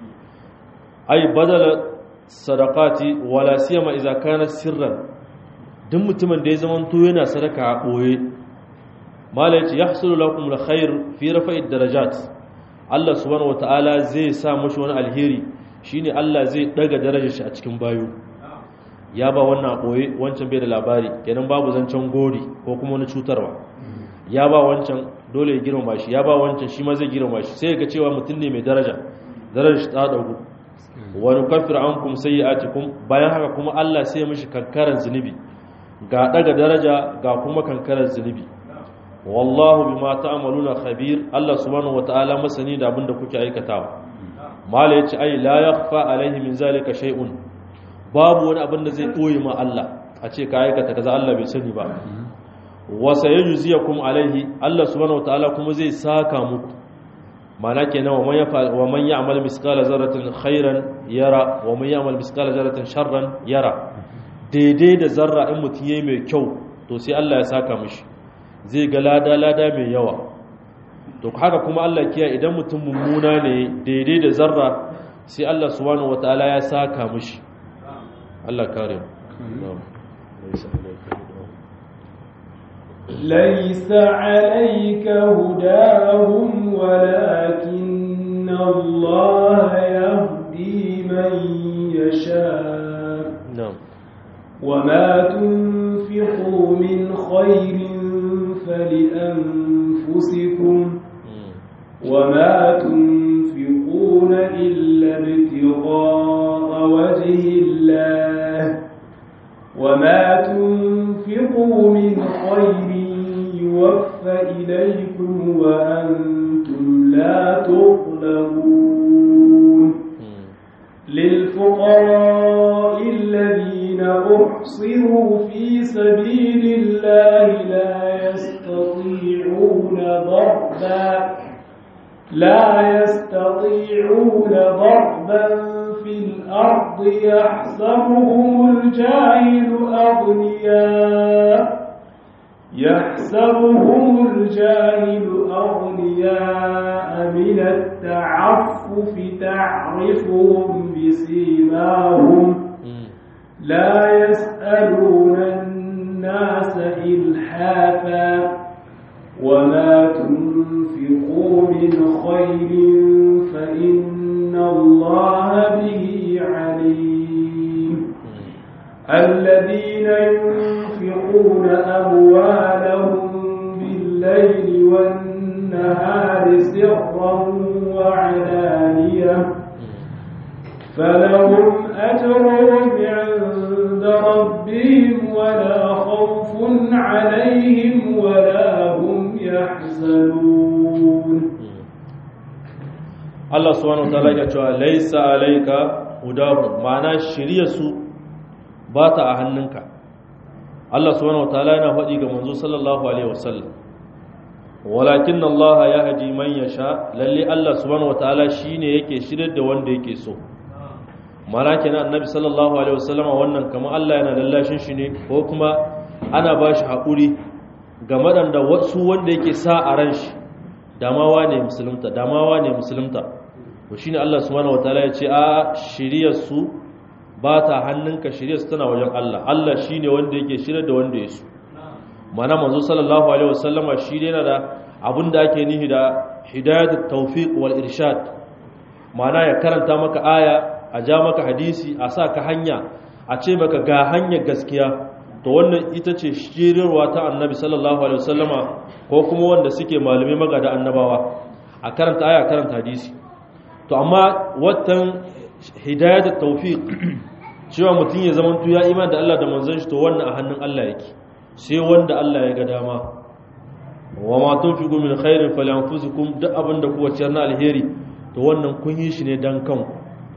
ai badala sadaqati wala siyama idza kana sirran duk mutumin da ya zama to yana sadaka a boye mala yace yahsulu lakum alkhair fi rafa'i darajat Allah subhanahu wataala zai sa mushi wani alheri shine Allah zai daga darajar shi a cikin bayo ya ba wannan boye wancan bai da labari kenan babu zancen gori ko kuma wani cutarwa ya ba wancan dole ya girmama shi ya ba wancan shi ma zai girmama shi sai ga cewa mutum ne mai daraja darajar shi ta dagu wa nukaffir ankum sayyi'atikum bayan haka kuma Allah sai ya mishi kankaran zunubi ga daga daraja ga kuma kankaran zunubi wallahu bima ta'maluna khabir Allah subhanahu wataala masani da abinda kuke aikatawa mala yace ai la yakhfa alaihi min zalika shay'un babu wani abin da zai koyi ma Allah a ce ka aikata kaza Allah bai sani ba wa sayajziyakum alaihi Allah subhanahu wataala kuma zai saka muku mana kenan wa man yafa wa man ya'mal misqala zarratin khairan yara wa man ya'mal misqala zarratin sharran yara daidai da zarra in mutum yayi mai kyau to sai Allah ya saka mishi zai ga lada-lada mai yawa to haka kuma Allah kiya idan mutum mummuna ne daidai da zarra sai Allah subhanahu wataala ya saka mishi Allah kare ليس عليك هداهم ولكن الله يهدي من يشاء نعم وما تنفقوا من خير فلأنفسكم وما تنفقون إلا ابتغاء وجه الله وما تنفقوا من خير يوفى إليكم وأنتم لا تظلمون للفقراء الذين أحصروا في سبيل الله لا يستطيعون ضربا لا يستطيعون ضربا في الأرض يحسبهم الجاهل أغنياء يحسبهم الجاهل أغنياء من التعفف تعرفهم بسيماهم لا يسألون الناس إلحافا وما تنفقوا من خير فإن الله به عليم الذين ينفقون أموالهم بالليل والنهار سرا وعلانية فلهم أجرهم عند ربهم ولا خوف عليهم ولا هم يحزنون Allah subhanahu wataala ya cewa laisa alayka hudahu ma'ana shirye su ba ta a hannunka Allah subhanahu wataala yana faɗi ga manzo sallallahu alaihi wasallam walakin Allah ya haji man yasha lalle Allah subhanahu wataala shine yake shirye da wanda yake so mana kenan annabi sallallahu alaihi wasallam wannan kamar Allah yana lallashin shi ne ko kuma ana ba shi haƙuri ga madanda wasu wanda yake sa a ran shi damawa ne musulunta damawa ne musulunta to shine Allah subhanahu wataala ya ce a shiriyar su ba ta hannunka shiriyar su tana wajen Allah Allah shine wanda yake shirye da wanda ya so mana manzo sallallahu alaihi wasallama shi ne yana da abin da ake nihi da hidayatut tawfiq wal irshad mana ya karanta maka aya a ja maka hadisi a sa ka hanya a ce maka ga hanyar gaskiya to wannan ita ce shirirwa ta annabi sallallahu alaihi wasallama ko kuma wanda suke malumi magada annabawa a karanta aya karanta hadisi to amma watan hidayat tawfiq cewa mutum ya zama ya iman da Allah da manzon shi to wannan a hannun Allah yake sai wanda Allah ya ga dama wa ma tunfiqu min khairin falyanfusukum duk abinda kuwa ciyar na alheri to wannan kun yi shi ne dan kanku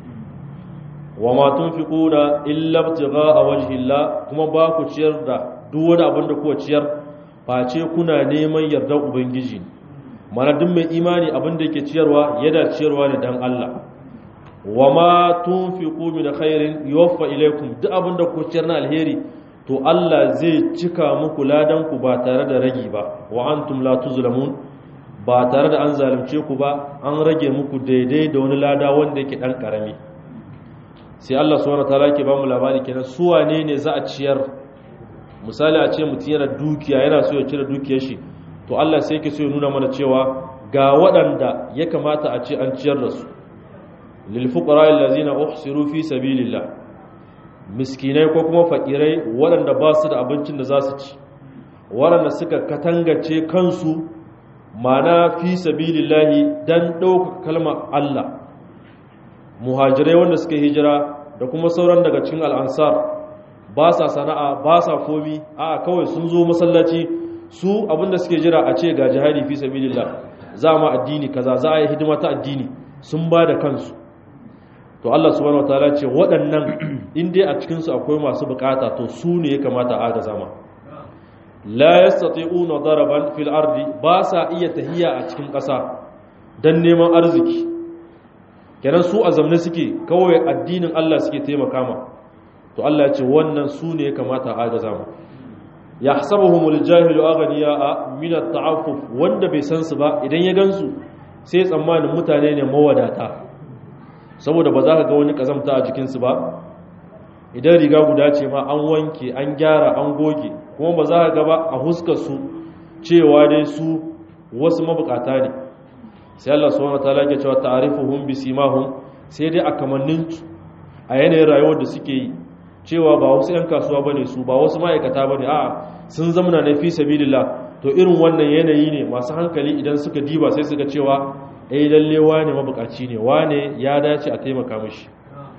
wa ma tunfiquna illa ibtigha'a wajhillah kuma ba ku ciyar da duk wani abin da kuwa ciyar face kuna neman yardar ubangiji mana duk mai imani abin da yake ciyarwa yana ciyarwa ne dan Allah wa ma tunfiqu min khairin yuwaffa ilaykum duk abin da ku ciyar na alheri to Allah zai cika muku ladan ku ba tare da ragi ba wa antum la tuzlamun ba tare da an zalunce ku ba an rage muku daidai da wani lada wanda yake dan karami sai Allah subhanahu wataala ke bamu labari kenan su wane ne za a ciyar misali a ce mutum yana dukiya yana so ya cire dukiyar shi to Allah sai yake so ya nuna mana cewa ga waɗanda ya kamata a ce an ciyar da su lil fuqara allazina uhsiru fi sabilillah miskinai ko kuma fakirai waɗanda ba su da abincin da za su ci waɗanda suka katangace kansu mana fi sabilillahi dan ɗauka kalmar Allah muhajirai wanda suka hijira da kuma sauran daga cikin al'ansar ba sa sana'a ba sa komi a kawai sun zo masallaci su abinda suke jira a ce ga jihadi fi sabilillah za ma addini kaza za a yi hidima ta addini sun ba da kansu to Allah subhanahu wataala ce waɗannan in dai a cikin su akwai masu bukata to su ne ya kamata a ga zama la yastati'una daraban fil ardi ba sa iya tahiya a cikin ƙasa dan neman arziki kenan su a zamne suke kawai addinin Allah suke taimaka ma to Allah ya ce wannan su ne ya kamata a ga zama yahsabuhumul jahilu aghniya min at-ta'affuf wanda bai san su ba idan ya gansu sai tsammanin mutane ne mawadata saboda ba za ka ga wani kazamta a jikinsu ba idan riga guda ce ma an wanke an gyara an goge kuma ba za ka ga ba a huskarsu cewa dai su wasu mabukata ne sai Allah subhanahu wataala ke cewa ta'rifuhum bisimahum sai dai a kamannin a yanayin rayuwar da suke yi cewa ba wasu 'yan kasuwa bane su ba wasu ma'aikata bane a'a sun zamana na fi sabilillah to irin wannan yanayi ne masu hankali idan suka diba sai suka cewa eh lalle wane mabukaci ne wane ya dace a taimaka mishi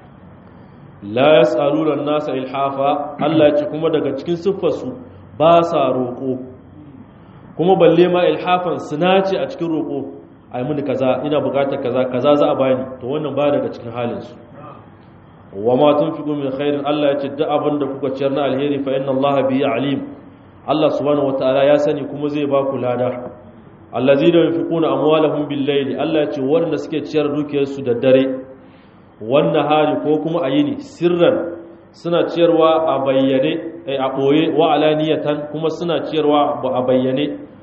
la yasaluna an-nasa ilhafa Allah ya ce kuma daga cikin siffarsu ba sa roƙo kuma balle ma ilhafan suna ce a cikin roƙo ai muni kaza ina bukatar kaza kaza za a bani to wannan ba daga cikin halin su wa ma tunfiqu min khairin Allah ya ce duk abin da kuka ciyar na alheri fa inna Allah bihi alim Allah subhanahu wataala ya sani kuma zai ba ku lada allazina yunfiquna amwalahum bil layli Allah ya ce wanda suke ciyar dukiyarsu da dare wannan hali ko kuma a yini sirran suna ciyarwa a bayyane a ɓoye wa alaniyatan kuma suna ciyarwa a bayyane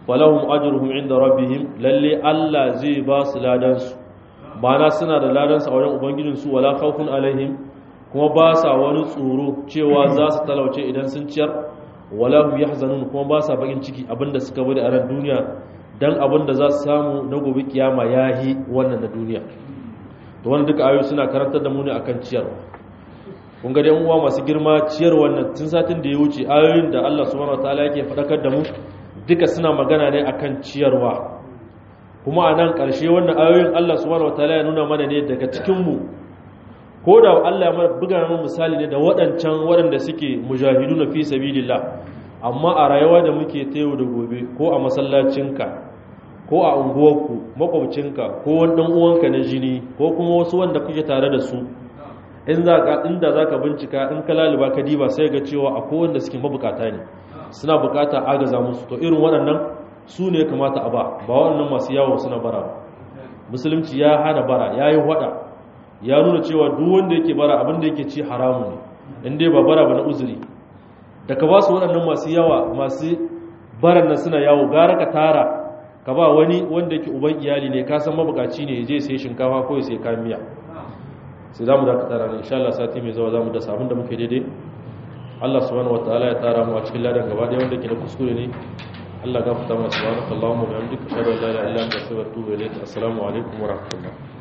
falahum ajruhum inda rabbihim lalle Allah zai ba su ladan su bana suna da ladan su a wajen ubangijin su wala khawfun alaihim kuma ba sa wani tsoro cewa za su talauce idan sun ciyar wala hum yahzanun kuma ba sa bakin ciki abinda suka bari a ran duniya dan abinda za su samu na gobe kiyama yahi wannan na duniya to wannan duka ayoyi suna karantar da mu ne akan ciyarwa kun ga dai uwa masu girma ciyar wannan tun satin da ya wuce ayoyin da Allah subhanahu wataala yake fadakar da mu duka suna magana ne akan ciyarwa kuma a nan ƙarshe wannan ayoyin Allah subhanahu wataala ya nuna mana ne daga cikin mu ko da Allah ya buga mana misali ne da waɗancan waɗanda suke mujahiduna fi sabilillah amma a rayuwa da muke ta yau da gobe ko a masallacinka ko a unguwarku makwabcinka ko wani ɗan uwanka na jini ko kuma wasu wanda kuke tare da su in za ka inda za ka bincika in ka laliba ka diba sai ga cewa akwai wanda suke mabukata ne suna bukata agaza musu to irin waɗannan su ne kamata a ba ba waɗannan masu yawo suna bara ba musulunci ya hana bara ya yi waɗa ya nuna cewa duk wanda yake bara abin da yake ci haramu ne in dai ba bara ba na uzuri da ka ba su waɗannan masu yawa masu baran nan suna yawo gara ka tara ka ba wani wanda yake uban iyali ne ka san mabukaci ne je sai shinkafa ko ya sai kayan miya sai za mu dakata ranar insha Allah sati mai zuwa za mu dasa abinda muke daidai Allah subhanahu wataala ya tara mu a cikin ladan gaba ɗaya wanda ke da kuskure ne Allah gafarta mana subhanaka Allahumma wa bihamdika ashhadu an la ilaha illa anta astaghfiruka wa atubu ilayk assalamu alaikum wa rahmatullah